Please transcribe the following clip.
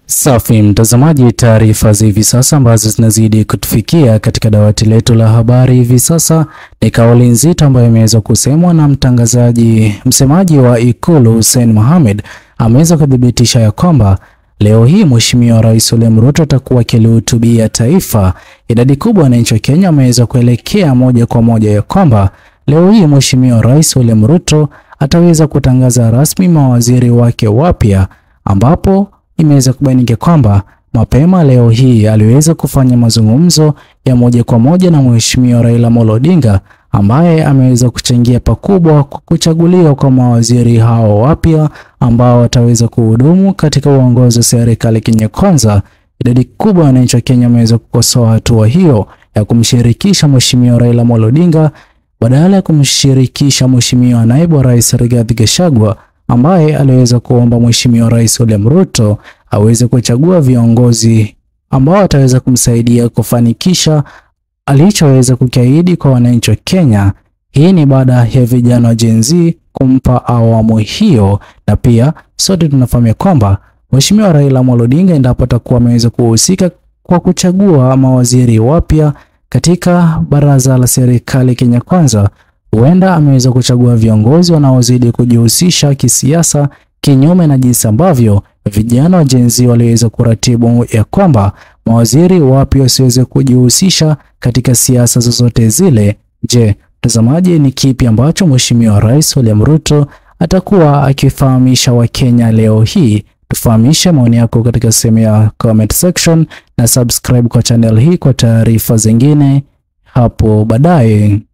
Safi mtazamaji, taarifa za hivi sasa ambazo zinazidi kutufikia katika dawati letu la habari hivi sasa ni kauli nzito ambayo imeweza kusemwa na mtangazaji msemaji wa Ikulu Hussein Mohamed ameweza kuthibitisha ya kwamba leo hii Mheshimiwa Rais William Ruto atakuwa akilihutubia taifa. Idadi kubwa ya wananchi wa Kenya wameweza kuelekea moja kwa moja ya kwamba leo hii Mheshimiwa Rais William Ruto ataweza kutangaza rasmi mawaziri wake wapya ambapo imeweza kubainika kwamba mapema leo hii aliweza kufanya mazungumzo ya moja kwa moja na Mheshimiwa Raila Amolo Odinga ambaye ameweza kuchangia pakubwa kwa kuchaguliwa kwa mawaziri hao wapya ambao wataweza kuhudumu katika uongozi wa serikali Kenya Kwanza. Idadi kubwa ya wananchi wa Kenya wameweza kukosoa hatua hiyo ya kumshirikisha Mheshimiwa Raila Amolo Odinga badala ya kumshirikisha Mheshimiwa naibu wa rais Rigathi Gachagua ambaye aliweza kuomba Mheshimiwa Rais William Ruto aweze kuchagua viongozi ambao wataweza kumsaidia kufanikisha alichoweza kukiahidi kwa wananchi wa Kenya. Hii ni baada ya vijana wa Gen Z kumpa awamu hiyo, na pia sote tunafahamu kwamba Mheshimiwa Raila Amolo Odinga endapo atakuwa ameweza kuhusika kwa kuchagua mawaziri wapya katika baraza la serikali Kenya Kwanza, huenda ameweza kuchagua viongozi wanaozidi kujihusisha kisiasa, kinyume na jinsi ambavyo vijana wa Gen Z waliweza kuratibu ya kwamba mawaziri wapya wasiweze kujihusisha katika siasa zozote zile. Je, mtazamaji, ni kipi ambacho Mheshimiwa Rais William Ruto atakuwa akifahamisha Wakenya leo hii? Tufahamishe maoni yako katika sehemu ya comment section na subscribe kwa channel hii kwa taarifa zingine hapo baadaye.